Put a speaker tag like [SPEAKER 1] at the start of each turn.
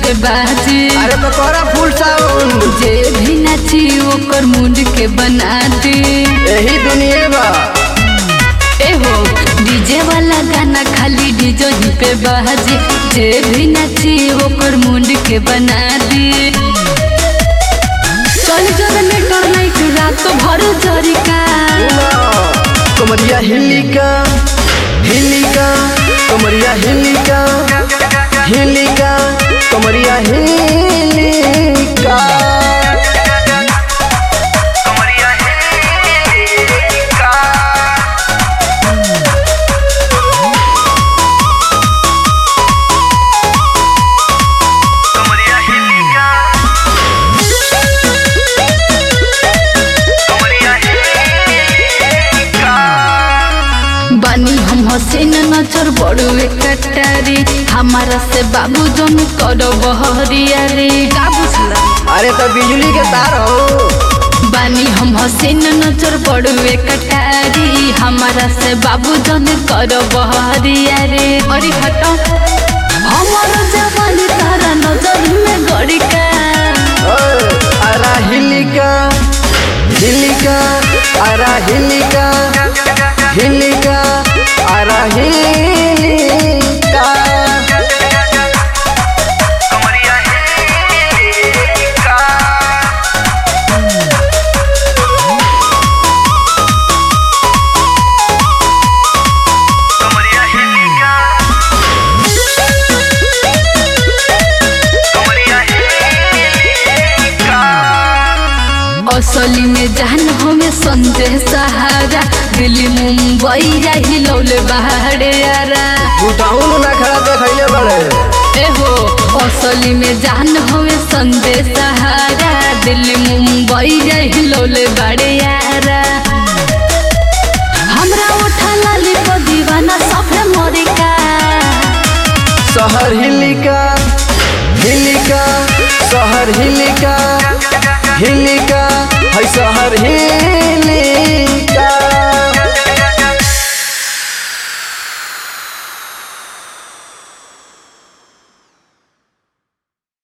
[SPEAKER 1] पे बाजी
[SPEAKER 2] अरे तो तोरा फुल साउंड
[SPEAKER 1] जे भी नाची ओकर मुंड के बना दे
[SPEAKER 2] यही दुनिया बा
[SPEAKER 1] ए हो डीजे वाला गाना खाली डीजो ही पे बाजी जे भी नाची ओकर मुंड के बना दे चल जनरेटर लाइट रात भर जरिका
[SPEAKER 2] कमरिया हिलिका हिलिका कमरिया हिलिका हिलिका कमरिया हिलिका
[SPEAKER 1] बानी हम हसीन नजर बड़ुए कटारी हमारा से बाबू जन कर बहरिया रे का बुझला
[SPEAKER 2] अरे तो बिजली के तार हो
[SPEAKER 1] बानी हम हसीन नजर बड़ुए कटारी हमारा से बाबू जन कर बहरिया रे अरे हटो हमारा जवानी तारा नजर में गड़िका
[SPEAKER 2] ओए, अरा हिलिका हिलिका अरा हिलिका हिलिका अरा हिलिका
[SPEAKER 1] असली में जान हमें संजय सहारा दिल्ली मुंबई जाही लौले बाहरे यारा
[SPEAKER 2] उठाऊन ना खड़ा देखैले बड़े
[SPEAKER 1] ए हो असली में जान हमें संजय सहारा दिल्ली मुंबई जाही लौले बाड़े यारा हमरा उठा लाली को दीवाना सफे मोरिका
[SPEAKER 2] शहर हिलिका हिलिका शहर हिलिका हिलिका है शहर हिलिका